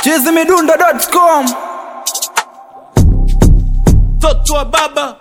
chizimidundo.com mtoto wa baba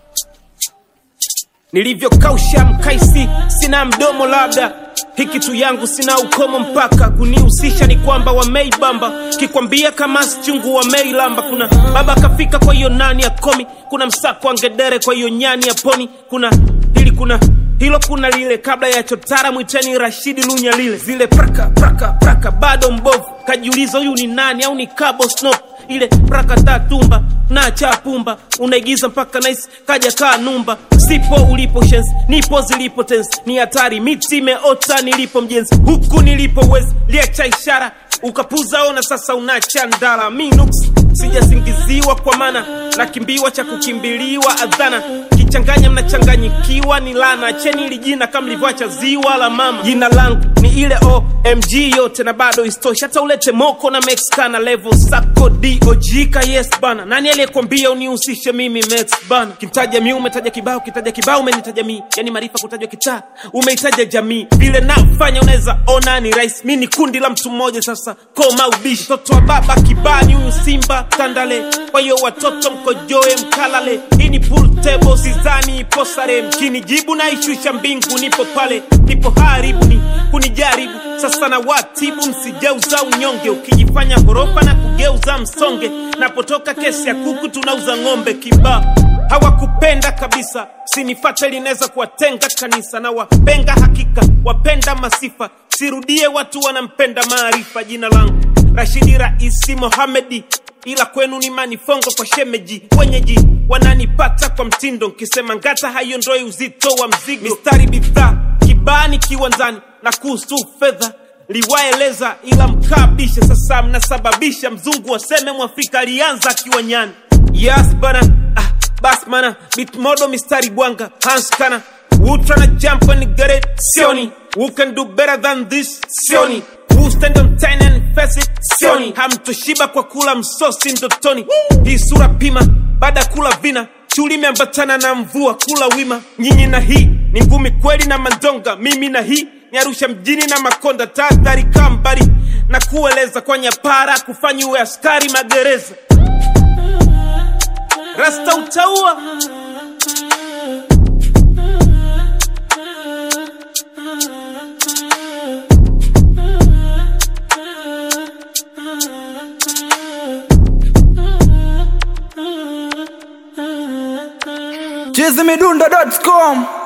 nilivyokausha mkaisi sina mdomo labda hiki tu yangu sina ukomo mpaka kunihusisha ni kwamba wameibamba kikwambia kama chungu wameilamba kuna baba akafika kwa hiyo nani ya komi kuna msako wa ngedere kwa hiyo nyani ya poni kuna hili kuna hilo kuna lile kabla ya chotara mwiteni rashidi lunya lile zile praka praka praka bado mbovu kajiuliza huyu ni nani au ni kabo snop ile praka tatumba na chapumba unaigiza mpaka nice kaja kaa numba sipo ulipo shensi nipo zilipo tensi ni hatari miti imeota nilipo mjenzi huku nilipo wezi liacha ishara ukapuza ona sasa unacha ndala minuks sijasingiziwa kwa mana nakimbiwa cha kukimbiliwa adhana kichanganya mnachanganyikiwa ni lana cheni ili jina kama livyoacha ziwa la mama jina langu ni ile omg yote na bado istoshi hata ulete moko na mexicana level sako dojika yes bana nani aliyekwambia unihusishe mimi mex bana kimtaja mi umetaja kibao kitaja kibao umenitaja mi yani maarifa kutajwa kitaa umeitaja jamii vile nafanya unaweza ona ni rais mi ni kundi la mtu mmoja sasa koma ubishi mtoto wa baba kibani huyu simba tandale kwa hiyo watoto mkojoe mkalale hii ni pool table sizani ipo sare mkinijibu na ishusha mbingu nipo pale nipo haribu ni kunijaribu sasa na watibu msijeuza unyonge ukijifanya ghorofa na kugeuza msonge napotoka kesi ya kuku tunauza ng'ombe kibaa hawakupenda kabisa sinifate linaweza kuwatenga kanisa na wapenga hakika wapenda masifa sirudie watu wanampenda maarifa jina langu rashidi raisi mohamedi ila kwenu ni manifongo kwa shemeji wenyeji wananipata kwa mtindo nkisema ngata haiondoi uzito wa mzigo mistari bidhaa kibani kiwanzani na kuhusu fedha liwaeleza ila mkabisha sasa mnasababisha mzungu waseme mwafrika alianza akiwa nyani yes bana ah, bas mana bitmodo mistari bwanga hanskana Who tryna jump and get it? Sioni. Who can do better than this? Sioni. Who stand on ten and face it? Sioni. Hamtoshiba kwa kula msosi ndotoni. Hii sura pima baada ya kula vina chuli imeambatana na mvua kula wima nyinyi na hii ni ngumi kweli na mandonga mimi na hii ni arusha mjini na makonda tahadhari kambari na kueleza kwa nyapara kufanya uwe askari magereza rasta utaua chizimidundo.com